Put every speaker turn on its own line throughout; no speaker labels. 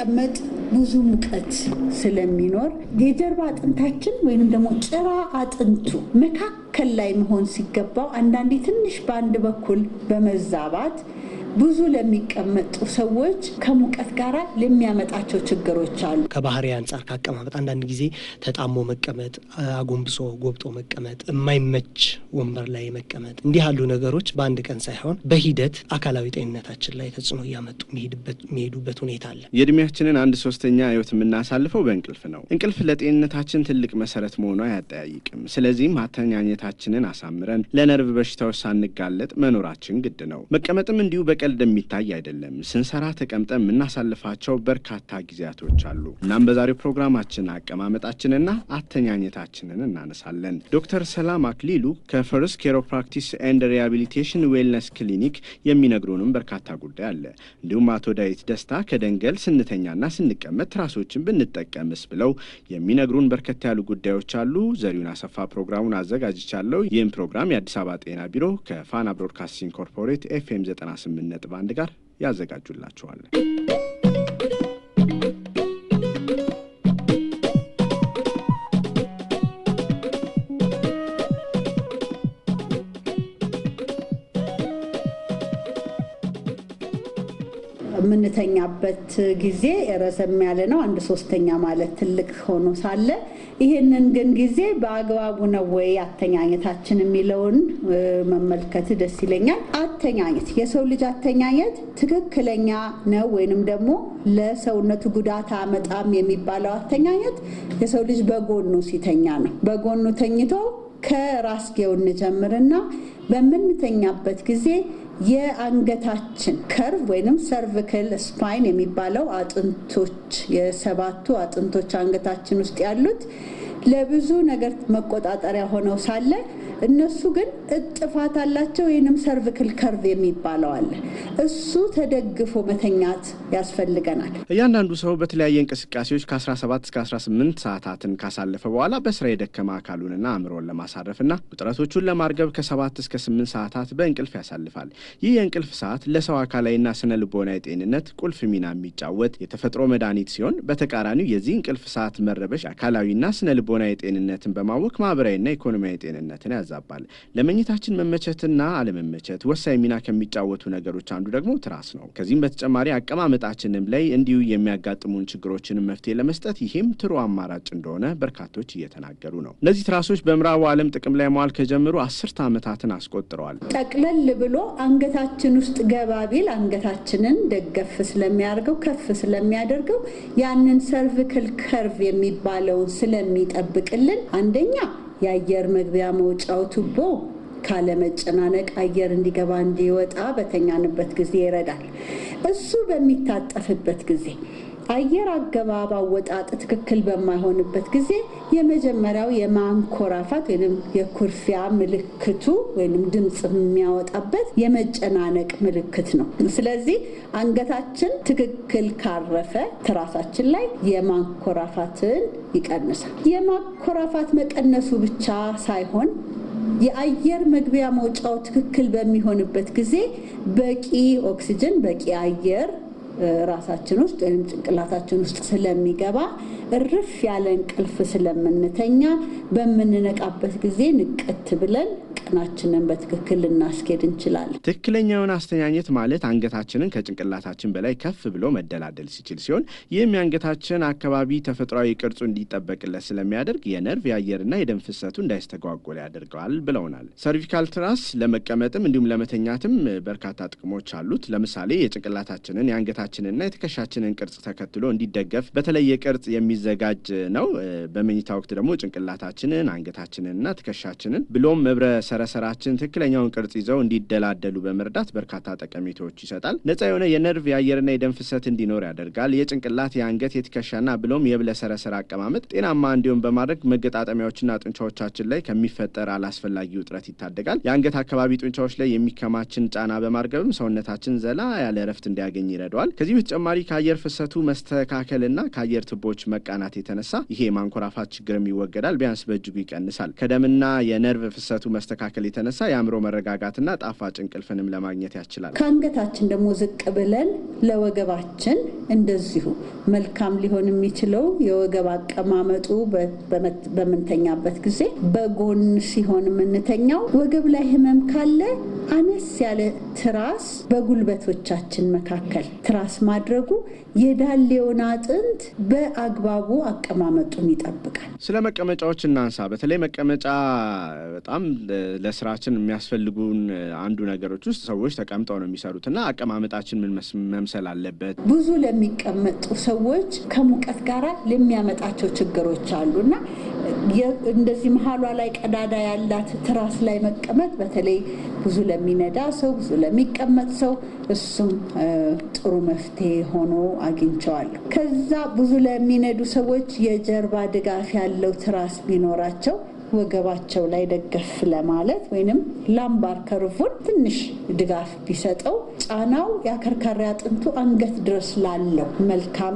ስንቀመጥ ብዙ ሙቀት ስለሚኖር የጀርባ አጥንታችን ወይም ደግሞ ጭራ አጥንቱ መካከል ላይ መሆን ሲገባው አንዳንዴ ትንሽ በአንድ በኩል በመዛባት ብዙ ለሚቀመጡ ሰዎች ከሙቀት ጋር ለሚያመጣቸው ችግሮች አሉ።
ከባህሪ አንጻር ካቀማመጥ አንዳንድ ጊዜ ተጣሞ መቀመጥ፣ አጎንብሶ ጎብጦ መቀመጥ፣ የማይመች ወንበር ላይ መቀመጥ፣ እንዲህ ያሉ ነገሮች በአንድ ቀን ሳይሆን በሂደት አካላዊ ጤንነታችን ላይ ተጽዕኖ እያመጡ የሚሄዱበት ሁኔታ አለ።
የእድሜያችንን አንድ ሶስተኛ ህይወት የምናሳልፈው በእንቅልፍ ነው። እንቅልፍ ለጤንነታችን ትልቅ መሰረት መሆኑ አያጠያይቅም። ስለዚህም አተኛኘታችንን አሳምረን ለነርቭ በሽታዎች ሳንጋለጥ መኖራችን ግድ ነው። መቀመጥም እንዲሁ በቀልድ የሚታይ አይደለም። ስንሰራ ተቀምጠን የምናሳልፋቸው በርካታ ጊዜያቶች አሉ። እናም በዛሬው ፕሮግራማችን አቀማመጣችንና አተኛኘታችንን እናነሳለን። ዶክተር ሰላም አክሊሉ ከፈርስት ኬሮፕራክቲስ ኤንድ ሪሃቢሊቴሽን ዌልነስ ክሊኒክ የሚነግሩንም በርካታ ጉዳይ አለ። እንዲሁም አቶ ዳዊት ደስታ ከደንገል ስንተኛና ስንቀመጥ ትራሶችን ብንጠቀምስ ብለው የሚነግሩን በርከት ያሉ ጉዳዮች አሉ። ዘሪሁን አሰፋ ፕሮግራሙን አዘጋጅቻለሁ። ይህም ፕሮግራም የአዲስ አበባ ጤና ቢሮ ከፋና ብሮድካስቲንግ ኮርፖሬት ኤፍኤም 98 ነጥብ አንድ ጋር ያዘጋጁላችኋል።
የምንተኛበት ጊዜ ረዘም ያለ ነው። አንድ ሶስተኛ ማለት ትልቅ ሆኖ ሳለ ይህንን ግን ጊዜ በአግባቡ ነው ወይ አተኛኘታችን የሚለውን መመልከት ደስ ይለኛል። አተኛኘት የሰው ልጅ አተኛኘት ትክክለኛ ነው ወይንም ደግሞ ለሰውነቱ ጉዳት አመጣም የሚባለው አተኛኘት የሰው ልጅ በጎኑ ሲተኛ ነው። በጎኑ ተኝቶ ከራስጌው እንጀምርና በምንተኛበት ጊዜ የአንገታችን ከርቭ ወይንም ሰርቪክል ስፓይን የሚባለው አጥንቶች የሰባቱ አጥንቶች አንገታችን ውስጥ ያሉት ለብዙ ነገር መቆጣጠሪያ ሆነው ሳለ እነሱ ግን እጥፋት አላቸው። ወይንም ሰርቪክል ከርቭ የሚባለው አለ። እሱ ተደግፎ መተኛት ያስፈልገናል።
እያንዳንዱ ሰው በተለያየ እንቅስቃሴዎች ከ17 እስከ 18 ሰዓታትን ካሳለፈ በኋላ በስራ የደከመ አካሉንና አእምሮን ለማሳረፍና ውጥረቶቹን ለማርገብ ከ7 እስከ 8 ሰዓታት በእንቅልፍ ያሳልፋል። ይህ የእንቅልፍ ሰዓት ለሰው አካላዊና ስነ ልቦናዊ ጤንነት ቁልፍ ሚና የሚጫወት የተፈጥሮ መድኃኒት ሲሆን፣ በተቃራኒው የዚህ እንቅልፍ ሰዓት መረበሽ አካላዊና ስነ ልቦናዊ ጤንነትን በማወክ ማህበራዊና ኢኮኖሚያዊ ጤንነትን ያዛባል። ለመኝታችን መመቸትና አለመመቸት ወሳኝ ሚና ከሚጫወቱ ነገሮች አንዱ ደግሞ ትራስ ነው። ከዚህም በተጨማሪ አቀማመጣችንም ላይ እንዲሁ የሚያጋጥሙን ችግሮችንም መፍትሄ ለመስጠት ይህም ጥሩ አማራጭ እንደሆነ በርካቶች እየተናገሩ ነው። እነዚህ ትራሶች በምዕራቡ ዓለም ጥቅም ላይ መዋል ከጀመሩ አስርተ ዓመታትን አስቆጥረዋል።
ጠቅለል ብሎ አንገታችን ውስጥ ገባ ቢል አንገታችንን ደገፍ ስለሚያደርገው ከፍ ስለሚያደርገው ያንን ሰርቪክል ከርቭ የሚባለውን ስለሚጠብቅልን አንደኛ የአየር መግቢያ መውጫው ቱቦ ካለመጨናነቅ አየር እንዲገባ እንዲወጣ በተኛንበት ጊዜ ይረዳል። እሱ በሚታጠፍበት ጊዜ አየር አገባብ አወጣጥ ትክክል በማይሆንበት ጊዜ የመጀመሪያው የማንኮራፋት ወይም የኩርፊያ ምልክቱ ወይም ድምፅ የሚያወጣበት የመጨናነቅ ምልክት ነው። ስለዚህ አንገታችን ትክክል ካረፈ ትራሳችን ላይ የማንኮራፋትን ይቀንሳል። የማንኮራፋት መቀነሱ ብቻ ሳይሆን የአየር መግቢያ መውጫው ትክክል በሚሆንበት ጊዜ በቂ ኦክሲጅን በቂ አየር ራሳችን ውስጥ ወይም ጭንቅላታችን ውስጥ ስለሚገባ እርፍ ያለ እንቅልፍ ስለምንተኛ በምንነቃበት ጊዜ ንቅት ብለን ቀናችንን በትክክል ልናስኬድ እንችላለን።
ትክክለኛውን አስተኛኘት ማለት አንገታችንን ከጭንቅላታችን በላይ ከፍ ብሎ መደላደል ሲችል ሲሆን ይህም የአንገታችን አካባቢ ተፈጥሯዊ ቅርጹ እንዲጠበቅለት ስለሚያደርግ የነርቭ የአየርና የደም ፍሰቱ እንዳይስተጓጎል ያደርገዋል ብለውናል። ሰርቪካል ትራስ ለመቀመጥም እንዲሁም ለመተኛትም በርካታ ጥቅሞች አሉት። ለምሳሌ የጭንቅላታችንን የአንገታችንና የትከሻችንን ቅርጽ ተከትሎ እንዲደገፍ በተለየ ቅርጽ የሚዘጋጅ ነው። በመኝታ ወቅት ደግሞ ጭንቅላታችንን አንገታችንንና ትከሻችንን ብሎም መብረ ሰረሰራችን ትክክለኛውን ቅርጽ ይዘው እንዲደላደሉ በመርዳት በርካታ ጠቀሜታዎች ይሰጣል። ነጻ የሆነ የነርቭ የአየርና የደም ፍሰት እንዲኖር ያደርጋል። የጭንቅላት የአንገት የትከሻና ብሎም የብለ ሰረሰር አቀማመጥ ጤናማ እንዲሆን በማድረግ መገጣጠሚያዎችና ጡንቻዎቻችን ላይ ከሚፈጠር አላስፈላጊ ውጥረት ይታደጋል። የአንገት አካባቢ ጡንቻዎች ላይ የሚከማችን ጫና በማርገብም ሰውነታችን ዘላ ያለ እረፍት እንዲያገኝ ይረዳዋል። ከዚህ በተጨማሪ ከአየር ፍሰቱ መስተካከልና ከአየር ቱቦዎች መቃናት የተነሳ ይሄ የማንኮራፋት ችግርም ይወገዳል፣ ቢያንስ በእጅጉ ይቀንሳል። ከደምና የነርቭ ፍሰቱ መስተካከል ከመስተካከል የተነሳ የአእምሮ መረጋጋትና ጣፋጭ እንቅልፍንም ለማግኘት ያስችላል።
ከአንገታችን ደግሞ ዝቅ ብለን ለወገባችን እንደዚሁ መልካም ሊሆን የሚችለው የወገብ አቀማመጡ በምንተኛበት ጊዜ በጎን ሲሆን የምንተኛው ወገብ ላይ ህመም ካለ አነስ ያለ ትራስ በጉልበቶቻችን መካከል ትራስ ማድረጉ የዳሌውን አጥንት በአግባቡ አቀማመጡን ይጠብቃል።
ስለ መቀመጫዎች እናንሳ። በተለይ መቀመጫ በጣም ለስራችን የሚያስፈልጉን አንዱ ነገሮች ውስጥ ሰዎች ተቀምጠው ነው የሚሰሩት እና አቀማመጣችን ምን መምሰል አለበት?
ብዙ ለሚቀመጡ ሰዎች ከሙቀት ጋር ለሚያመጣቸው ችግሮች አሉ እና እንደዚህ መሀሏ ላይ ቀዳዳ ያላት ትራስ ላይ መቀመጥ በተለይ ብዙ ለሚነዳ ሰው፣ ብዙ ለሚቀመጥ ሰው እሱም ጥሩ መፍትሄ ሆኖ አግኝቸዋለሁ። ከዛ ብዙ ለሚነዱ ሰዎች የጀርባ ድጋፍ ያለው ትራስ ቢኖራቸው ወገባቸው ላይ ደገፍ ለማለት ወይንም ላምባር ከርቡን ትንሽ ድጋፍ ቢሰጠው ጫናው የአከርካሪ አጥንቱ አንገት ድረስ ላለው መልካም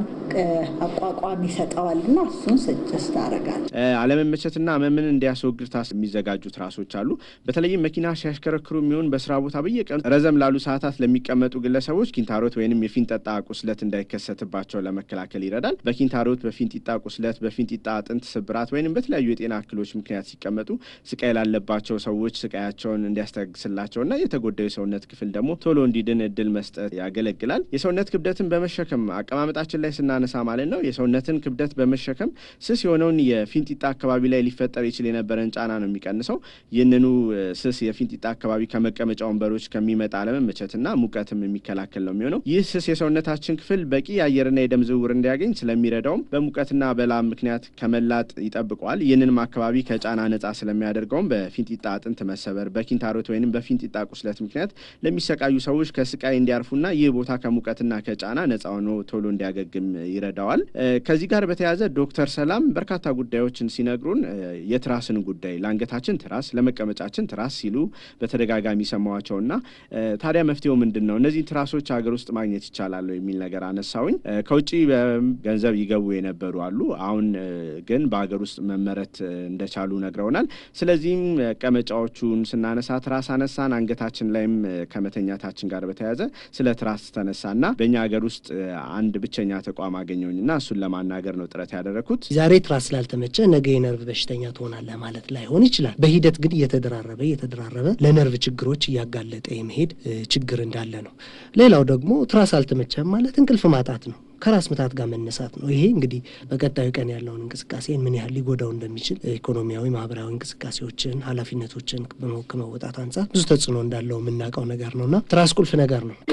አቋቋም ይሰጠዋል እና እሱን ስጭስት አደርጋለሁ።
አለመመቸትና ህመምን እንዲያስወግድ ታስ የሚዘጋጁ ትራሶች አሉ። በተለይም መኪና ሲያሽከረክሩ የሚሆን በስራ ቦታ በየቀኑ ረዘም ላሉ ሰዓታት ለሚቀመጡ ግለሰቦች ኪንታሮት ወይንም የፊንጠጣ ቁስለት እንዳይከሰትባቸው ለመከላከል ይረዳል። በኪንታሮት፣ በፊንጢጣ ቁስለት፣ በፊንጢጣ አጥንት ስብራት ወይንም በተለያዩ የጤና እክሎች ምክንያት ሲቀመጡ ስቃይ ላለባቸው ሰዎች ስቃያቸውን እንዲያስታግስላቸውና የተጎዳው የሰውነት ክፍል ደግሞ ቶሎ እንዲድን እድል መስጠት ያገለግላል። የሰውነት ክብደትን በመሸከም አቀማመጣችን ላይ ስናነሳ ማለት ነው የሰውነትን ክብደት በመሸከም ስስ የሆነውን የፊንጢጣ አካባቢ ላይ ሊፈጠር ይችል የነበረን ጫና ነው የሚቀንሰው። ይህንኑ ስስ የፊንጢጣ አካባቢ ከመቀመጫ ወንበሮች ከሚመጣ አለመመቸትና ሙቀትም የሚከላከል ነው የሚሆነው። ይህ ስስ የሰውነታችን ክፍል በቂ የአየርና የደም ዝውውር እንዲያገኝ ስለሚረዳውም በሙቀትና በላብ ምክንያት ከመላጥ ይጠብቀዋል። ይህንንም አካባቢ ከጫና ነጻ ስለሚያደርገውም በፊንጢጣ አጥንት መሰበር፣ በኪንታሮት ወይም በፊንጢጣ ቁስለት ምክንያት ለሚሰቃዩ ሰዎች ከስቃይ እንዲያርፉና ይህ ቦታ ከሙቀትና ከጫና ነጻ ሆኖ ቶሎ እንዲያገግም ይረዳዋል። ከዚህ ጋር በተያያዘ ዶክተር ሰላም በርካታ ጉዳዮችን ሲነግሩን የትራስን ጉዳይ ለአንገታችን ትራስ፣ ለመቀመጫችን ትራስ ሲሉ በተደጋጋሚ ሰማዋቸውና ታዲያ መፍትሄው ምንድን ነው? እነዚህ ትራሶች ሀገር ውስጥ ማግኘት ይቻላል የሚል ነገር አነሳውኝ። ከውጭ ገንዘብ ይገቡ የነበሩ አሉ። አሁን ግን በሀገር ውስጥ መመረት እንደቻሉ ነግረውናል። ስለዚህም መቀመጫዎቹን ስናነሳ ትራስ አነሳን፣ አንገታችን ላይም ከመተኛታችን ጋር በተያያዘ ስለ ትራስ ተነሳና በእኛ ሀገር ውስጥ አንድ ብቸኛ ተቋም አገኘውኝና እሱን ለማናገር ነው ጥረት ያደረግኩት።
ዛሬ ትራስ ስላልተመቸ ነገ የነርቭ በሽተኛ ትሆናለህ ማለት ላይሆን ይችላል። በሂደት ግን እየተደራረበ እየተደራረበ ለነርቭ ችግሮች እያጋለጠ የመሄድ ችግር እንዳለ ነው። ሌላው ደግሞ ትራስ አልተመቸም ማለት እንቅልፍ ማጣት ነው። ከራስ ምታት ጋር መነሳት ነው። ይሄ እንግዲህ በቀጣዩ ቀን ያለውን እንቅስቃሴን ምን ያህል ሊጎዳው እንደሚችል ኢኮኖሚያዊ፣ ማህበራዊ እንቅስቃሴዎችን፣ ኃላፊነቶችን ከመወጣት አንጻር ብዙ ተጽዕኖ እንዳለው የምናውቀው ነገር ነው እና ትራስ ቁልፍ ነገር ነው።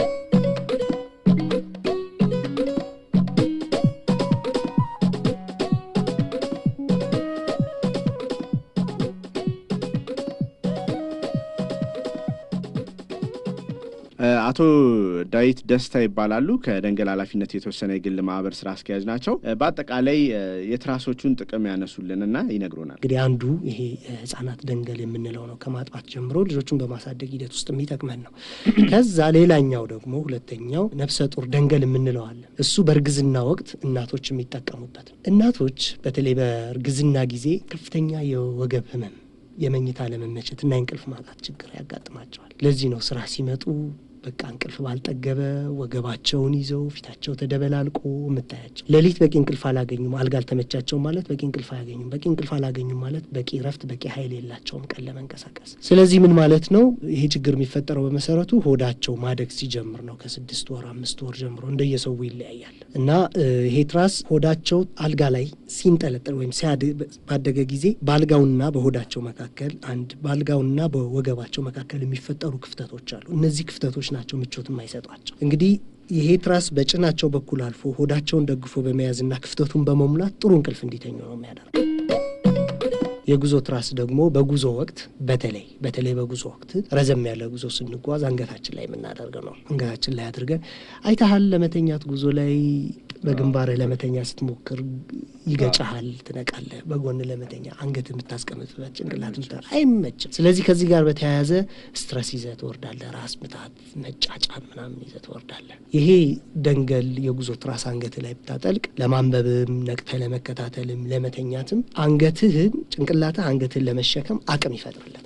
አቶ ዳዊት ደስታ ይባላሉ። ከደንገል ኃላፊነት የተወሰነ የግል ማህበር ስራ አስኪያጅ ናቸው። በአጠቃላይ የትራሶቹን ጥቅም ያነሱልንና ይነግሩናል።
እንግዲህ አንዱ ይሄ ህጻናት ደንገል የምንለው ነው። ከማጥባት ጀምሮ ልጆቹን በማሳደግ ሂደት ውስጥ የሚጠቅመን ነው። ከዛ ሌላኛው ደግሞ ሁለተኛው ነፍሰ ጡር ደንገል የምንለው አለ። እሱ በእርግዝና ወቅት እናቶች የሚጠቀሙበት ነው። እናቶች በተለይ በእርግዝና ጊዜ ከፍተኛ የወገብ ህመም የመኝታ ለመመቸት እና የእንቅልፍ ማጣት ችግር ያጋጥማቸዋል። ለዚህ ነው ስራ ሲመጡ በቃ እንቅልፍ ባልጠገበ ወገባቸውን ይዘው ፊታቸው ተደበላልቆ የምታያቸው። ሌሊት በቂ እንቅልፍ አላገኙም፣ አልጋ አልተመቻቸውም ማለት በቂ እንቅልፍ አያገኙም። በቂ እንቅልፍ አላገኙም ማለት በቂ ረፍት፣ በቂ ኃይል የላቸውም ቀን ለመንቀሳቀስ። ስለዚህ ምን ማለት ነው? ይሄ ችግር የሚፈጠረው በመሰረቱ ሆዳቸው ማደግ ሲጀምር ነው። ከስድስት ወር አምስት ወር ጀምሮ እንደየሰው ይለያያል እና ይሄ ትራስ ሆዳቸው አልጋ ላይ ሲንጠለጠል ወይም ባደገ ጊዜ በአልጋውና በሆዳቸው መካከል አንድ በአልጋውና በወገባቸው መካከል የሚፈጠሩ ክፍተቶች አሉ። እነዚህ ክፍተቶች ናቸው ምቾት የማይሰጧቸው። እንግዲህ ይሄ ትራስ በጭናቸው በኩል አልፎ ሆዳቸውን ደግፎ በመያዝና ክፍተቱን በመሙላት ጥሩ እንቅልፍ እንዲተኙ ነው የሚያደርገው። የጉዞ ትራስ ደግሞ በጉዞ ወቅት በተለይ በተለይ በጉዞ ወቅት ረዘም ያለ ጉዞ ስንጓዝ አንገታችን ላይ የምናደርገው ነው። አንገታችን ላይ አድርገን አይተሃል። ለመተኛት ጉዞ ላይ በግንባርህ ለመተኛ ስትሞክር ይገጫሃል፣ ትነቃለህ። በጎን ለመተኛ አንገት የምታስቀምጥበት ጭንቅላት ምታ አይመችም። ስለዚህ ከዚህ ጋር በተያያዘ ስትረስ ይዘህ ትወርዳለህ። ራስ ምታት፣ መጫጫን ምናምን ይዘህ ትወርዳለህ። ይሄ ደንገል የጉዞ ትራስ አንገትህ ላይ ብታጠልቅ ለማንበብም ነቅተህ ለመከታተልም ለመተኛትም አንገትህን ጭንቅላትህ አንገትህን ለመሸከም አቅም ይፈጥርለታል ማለት ነው።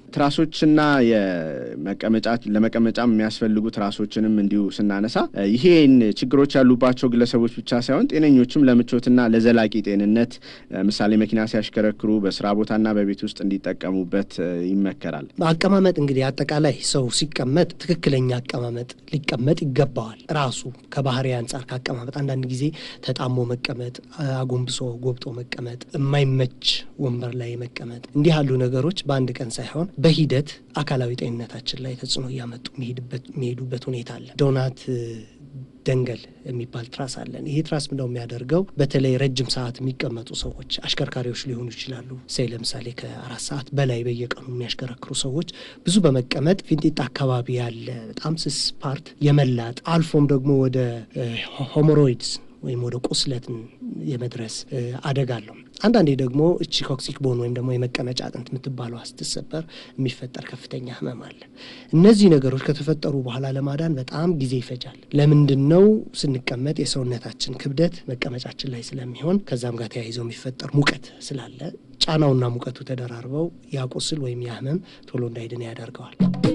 ትራሶችና የመቀመጫ ለመቀመጫ የሚያስፈልጉ ትራሶችንም እንዲሁ ስናነሳ ይሄን ችግሮች ያሉባቸው ግለሰቦች ብቻ ሳይሆን ጤነኞችም ለምቾትና ለዘላቂ ጤንነት ምሳሌ መኪና ሲያሽከረክሩ በስራ ቦታና በቤት ውስጥ እንዲጠቀሙበት ይመከራል።
አቀማመጥ እንግዲህ አጠቃላይ ሰው ሲቀመጥ ትክክለኛ አቀማመጥ ሊቀመጥ ይገባዋል። ራሱ ከባህሪ አንጻር ከአቀማመጥ አንዳንድ ጊዜ ተጣሞ መቀመጥ፣ አጎንብሶ ጎብጦ መቀመጥ፣ የማይመች ወንበር ላይ መቀመጥ፣ እንዲህ ያሉ ነገሮች በአንድ ቀን ሳይሆን በሂደት አካላዊ ጤንነታችን ላይ ተጽዕኖ እያመጡ የሚሄዱበት ሁኔታ አለ። ዶናት ደንገል የሚባል ትራስ አለን። ይሄ ትራስ ምንድነው የሚያደርገው? በተለይ ረጅም ሰዓት የሚቀመጡ ሰዎች አሽከርካሪዎች ሊሆኑ ይችላሉ። ሴ ለምሳሌ ከአራት ሰዓት በላይ በየቀኑ የሚያሽከረክሩ ሰዎች ብዙ በመቀመጥ ፊንጢጣ አካባቢ ያለ በጣም ስስ ፓርት የመላጥ አልፎም ደግሞ ወደ ሆሞሮይድስ ወይም ወደ ቁስለትን የመድረስ አደጋ አለው። አንዳንዴ ደግሞ እቺ ኮክሲክ ቦን ወይም ደግሞ የመቀመጫ አጥንት የምትባለው ስትሰበር የሚፈጠር ከፍተኛ ህመም አለ። እነዚህ ነገሮች ከተፈጠሩ በኋላ ለማዳን በጣም ጊዜ ይፈጃል። ለምንድን ነው ስንቀመጥ የሰውነታችን ክብደት መቀመጫችን ላይ ስለሚሆን ከዛም ጋር ተያይዘው የሚፈጠር ሙቀት ስላለ ጫናውና ሙቀቱ ተደራርበው ያ ቁስል ወይም ያ ህመም ቶሎ እንዳይድን ያደርገዋል።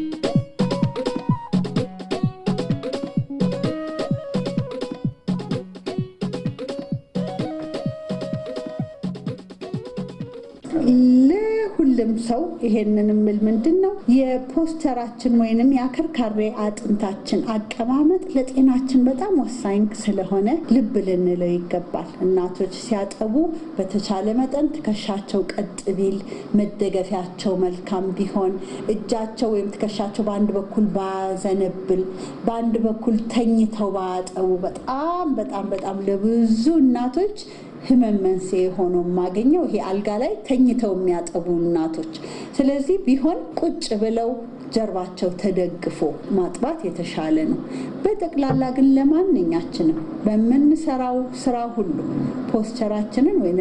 ለሁሉም ሰው ይሄንን ምል ምንድን ነው የፖስተራችን ወይንም የአከርካሪ አጥንታችን አቀማመጥ ለጤናችን በጣም ወሳኝ ስለሆነ ልብ ልንለው ይገባል። እናቶች ሲያጠቡ በተቻለ መጠን ትከሻቸው ቀጥ ቢል፣ መደገፊያቸው መልካም ቢሆን፣ እጃቸው ወይም ትከሻቸው በአንድ በኩል ባዘነብል፣ በአንድ በኩል ተኝተው ባያጠቡ በጣም በጣም በጣም ለብዙ እናቶች ህመም መንስኤ ሆኖ የማገኘው ይሄ አልጋ ላይ ተኝተው የሚያጠቡ እናቶች። ስለዚህ ቢሆን ቁጭ ብለው ጀርባቸው ተደግፎ ማጥባት የተሻለ ነው። በጠቅላላ ግን ለማንኛችንም በምንሰራው ስራ ሁሉ ፖስቸራችንን ወይም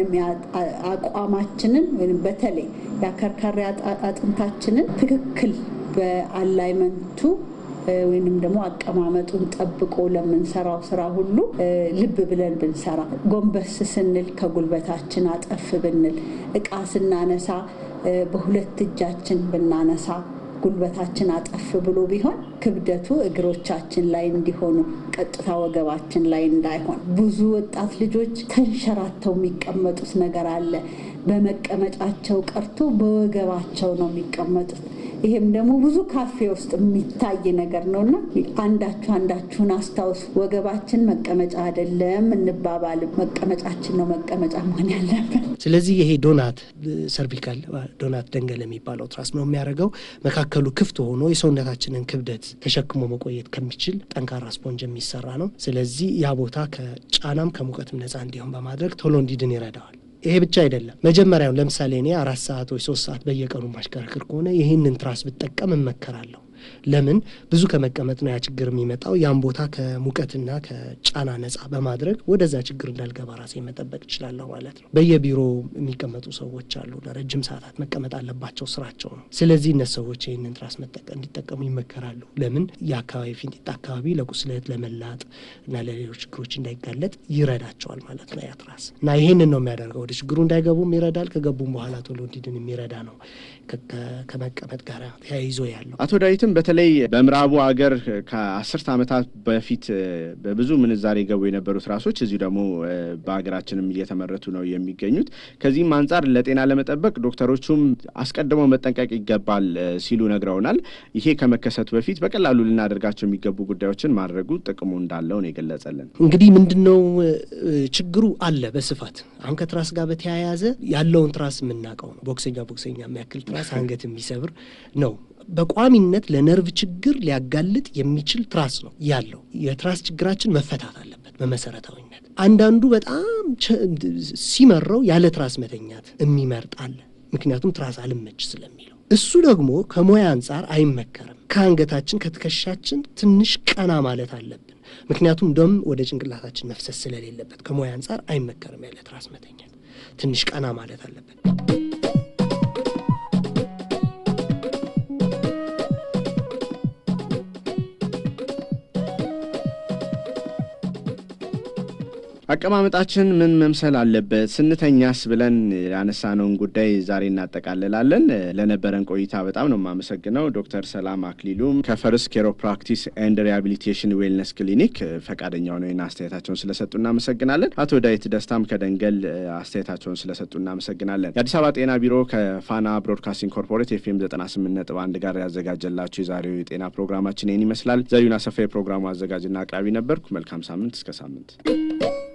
አቋማችንን ወይም በተለይ የአከርካሪ አጥንታችንን ትክክል በአላይመንቱ ወይንም ደግሞ አቀማመጡን ጠብቆ ለምንሰራው ስራ ሁሉ ልብ ብለን ብንሰራ፣ ጎንበስ ስንል ከጉልበታችን አጠፍ ብንል፣ እቃ ስናነሳ በሁለት እጃችን ብናነሳ ጉልበታችን አጠፍ ብሎ ቢሆን ክብደቱ እግሮቻችን ላይ እንዲሆኑ ቀጥታ ወገባችን ላይ እንዳይሆን። ብዙ ወጣት ልጆች ተንሸራተው የሚቀመጡት ነገር አለ። በመቀመጫቸው ቀርቶ በወገባቸው ነው የሚቀመጡት። ይሄም ደግሞ ብዙ ካፌ ውስጥ የሚታይ ነገር ነው እና አንዳችሁ አንዳችሁን አስታውሱ። ወገባችን መቀመጫ አይደለም እንባባል። መቀመጫችን ነው መቀመጫ መሆን ያለብን።
ስለዚህ ይሄ ዶናት ሰርቪካል ዶናት ደንገል የሚባለው ትራስ ነው የሚያደርገው መካከሉ ክፍት ሆኖ የሰውነታችንን ክብደት ተሸክሞ መቆየት ከሚችል ጠንካራ ስፖንጅ የሚሰራ ነው። ስለዚህ ያ ቦታ ከጫናም ከሙቀትም ነፃ እንዲሆን በማድረግ ቶሎ እንዲድን ይረዳዋል። ይሄ ብቻ አይደለም። መጀመሪያውም ለምሳሌ እኔ አራት ሰዓት ወይ ሶስት ሰዓት በየቀኑ ማሽከረክር ከሆነ ይህንን ትራስ ብጠቀም እመከራለሁ። ለምን ብዙ ከመቀመጥ ነው ያ ችግር የሚመጣው። ያን ቦታ ከሙቀትና ከጫና ነጻ በማድረግ ወደዛ ችግር እንዳልገባ ራሴ መጠበቅ እችላለሁ ማለት ነው። በየቢሮ የሚቀመጡ ሰዎች አሉ። ለረጅም ሰዓታት መቀመጥ አለባቸው፣ ስራቸው ነው። ስለዚህ እነዚህ ሰዎች ይህንን ትራስ እንዲጠቀሙ ይመከራሉ። ለምን የአካባቢ ፊንጢጣ አካባቢ ለቁስለት፣ ለመላጥ እና ለሌሎች ችግሮች እንዳይጋለጥ ይረዳቸዋል ማለት ነው ያ ትራስ እና ይህንን ነው የሚያደርገው። ወደ ችግሩ እንዳይገቡም ይረዳል። ከገቡም በኋላ ቶሎ እንዲድን የሚረዳ ነው ከመቀመጥ ጋር ተያይዞ ያለው
አቶ ዳዊትም በተለይ በምዕራቡ ሀገር ከአስርት ዓመታት በፊት በብዙ ምንዛሬ ገቡ የነበሩት ራሶች እዚሁ ደግሞ በሀገራችንም እየተመረቱ ነው የሚገኙት። ከዚህም አንጻር ለጤና ለመጠበቅ ዶክተሮቹም አስቀድመው መጠንቀቅ ይገባል ሲሉ ነግረውናል። ይሄ ከመከሰቱ በፊት በቀላሉ ልናደርጋቸው የሚገቡ ጉዳዮችን ማድረጉ ጥቅሙ እንዳለው ነው የገለጸልን።
እንግዲህ ምንድን ነው ችግሩ አለ በስፋት አሁን ከትራስ ጋር በተያያዘ ያለውን ትራስ የምናውቀው ነው። ቦክሰኛ ቦክሰኛ የሚያክል ትራስ አንገት የሚሰብር ነው። በቋሚነት ለነርቭ ችግር ሊያጋልጥ የሚችል ትራስ ነው ያለው። የትራስ ችግራችን መፈታት አለበት በመሰረታዊነት። አንዳንዱ በጣም ሲመረው ያለ ትራስ መተኛት የሚመርጥ አለ። ምክንያቱም ትራስ አልመች ስለሚለው። እሱ ደግሞ ከሙያ አንጻር አይመከርም። ከአንገታችን ከትከሻችን ትንሽ ቀና ማለት አለብን። ምክንያቱም ደም ወደ ጭንቅላታችን መፍሰስ ስለሌለበት ከሙያ አንጻር አይመከርም ያለ ትራስ መተኛት። ትንሽ ቀና ማለት አለበት።
አቀማመጣችን ምን መምሰል አለበት፣ ስንተኛስ ብለን ያነሳነውን ጉዳይ ዛሬ እናጠቃልላለን። ለነበረን ቆይታ በጣም ነው የማመሰግነው ዶክተር ሰላም አክሊሉም ከፈርስ ኬሮፕራክቲስ ኤንድ ሪሃቢሊቴሽን ዌልነስ ክሊኒክ ፈቃደኛ ሆነው አስተያየታቸውን ስለሰጡ እናመሰግናለን። አቶ ዳዊት ደስታም ከደንገል አስተያየታቸውን ስለሰጡ እናመሰግናለን። የአዲስ አበባ ጤና ቢሮ ከፋና ብሮድካስቲንግ ኮርፖሬት ኤፍኤም 98 ነጥብ አንድ ጋር ያዘጋጀላቸው የዛሬው የጤና ፕሮግራማችን ይህን ይመስላል። ዘሪሁን አሰፋ የፕሮግራሙ አዘጋጅና አቅራቢ ነበርኩ። መልካም ሳምንት። እስከ ሳምንት